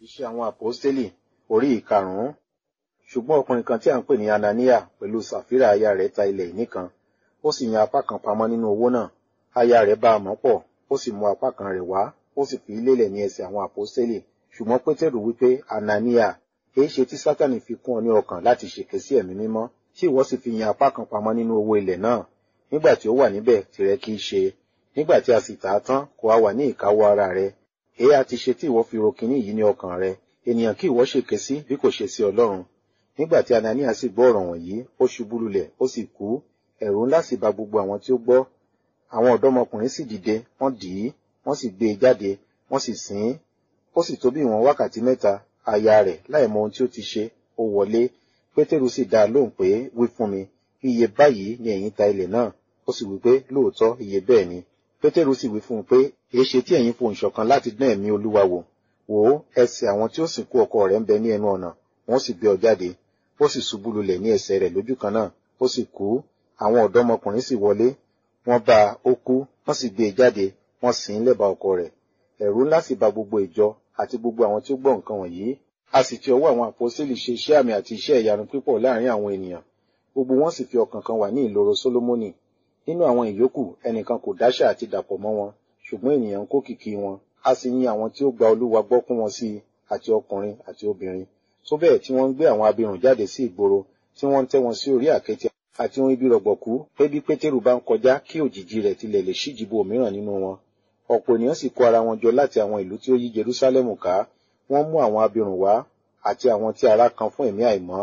Iṣẹ́ àwọn àpọ́stélì orí ìkarùn-ún. Ṣùgbọ́n ọkùnrin kan tí à ń pè ní Anania pẹ̀lú Sàfírà aya rẹ̀ ta ilẹ̀ ìní kan. Ó sì yan apá kan pamọ́ nínú owó náà. Aya rẹ̀ bá a mọ̀ pọ̀, ó sì mú apá kan rẹ̀ wá, ó sì fi lélẹ̀ ní ẹsẹ̀ àwọn àpọ́stélì. Ṣùgbọ́n Pétérù wípé, Anania, èé ṣe tí Sátánì fi kún ọ ní ọkàn láti ṣèké sí ẹ̀mí mímọ́, tí ìwọ sì fi yan apá kan pamọ́ nínú owó ilẹ̀ náà. Nígbà tí ó wà níbẹ̀ tìrẹ kì í ṣe. Nígbà tí a sì tà á tán, kò á wà ní ìkáwọ́ ara rẹ̀. Èé a ti ṣe tí ìwọ fi ro kinní yìí ní ọkàn rẹ. Ènìyàn kí ìwọ ṣèké sí bí kò ṣe sí Ọlọ́run. Nígbà tí Anania sì gbọ́ ọ̀rọ̀ wọ̀nyí, ó ṣubú lulẹ̀, ó sì kú. Ẹ̀rù ńlá sì ba gbogbo àwọn tí ó gbọ́. Àwọn ọ̀dọ́mọkùnrin sì dìde, wọ́n dì í, wọ́n sì gbé e jáde, wọ́n sì sìn ín. Ó sì tó bí ìwọ̀n wákàtí mẹ́ta, aya rẹ̀ láì mọ ohun tí ó ti ṣe, ó wọlé. Pétérù sì dá a lóhùn pé, wí fún mi, iye báyìí ni ẹ̀yin ta ilẹ̀ náà. Ó sì wí pé, lóòótọ́ iye bẹ́ẹ̀ ni. Pétérù sì wí fún un pé, èé ṣe tí ẹ̀yin fohùn ṣọ̀kan láti dán ẹ̀mí Olúwa wò. Wò ó, ẹsẹ̀ àwọn tí ó sìnkú ọkọ rẹ̀ ń bẹ ní ẹnu ọ̀nà, wọ́n sì gbé ọ jáde. Ó sì ṣubú lulẹ̀ ní ẹsẹ̀ rẹ̀ lójú kan náà, ó sì kú. Àwọn ọ̀dọ́mọkùnrin sì wọlé, wọ́n bá a, ó kú, wọ́n sì gbé e jáde, wọ́n sìn ín lẹ́bàá ọkọ rẹ̀. Ẹ̀rù ńlá sì ba gbogbo ìjọ àti gbogbo àwọn tí ó gbọ́ nǹkan wọ̀nyí. A sì ti ọwọ́ àwọn àpọ́sítélì ṣe iṣẹ́ àmì àti iṣẹ́ ìyanu pípọ̀ láàrin àwọn ènìyàn. Gbogbo wọn sì fi ọkàn kan wà ní ìloro Sólómọ́nì. Nínú àwọn ìyókù, ẹnìkan kò dáṣà àti dàpọ̀ mọ́ wọn, ṣùgbọ́n ènìyàn ń kó kìkì wọn. A sì yin àwọn tí ó gba Olúwa gbọ́ kún wọn sí i, àti ọkùnrin àti obìnrin. Tó bẹ́ẹ̀ tí wọ́n ń gbé àwọn abirùn jáde sí ìgboro, tí wọ́n ń tẹ́ wọn sí orí àkéte àti ohun ibi rọ̀gbọ̀kú pé bí Pétérù bá ń kọjá kí òjìji rẹ̀ tilẹ̀ lè ṣíjìbo òmíràn nínú wọn. Ọ̀pọ̀ ènìyàn sì kó ara wọn jọ láti àwọn ìlú tí ó yí Jerúsálẹ́mù ká. Wọ́n mú àwọn abirùn wá àti àwọn tí ara kan fún ẹ̀mí àìmọ́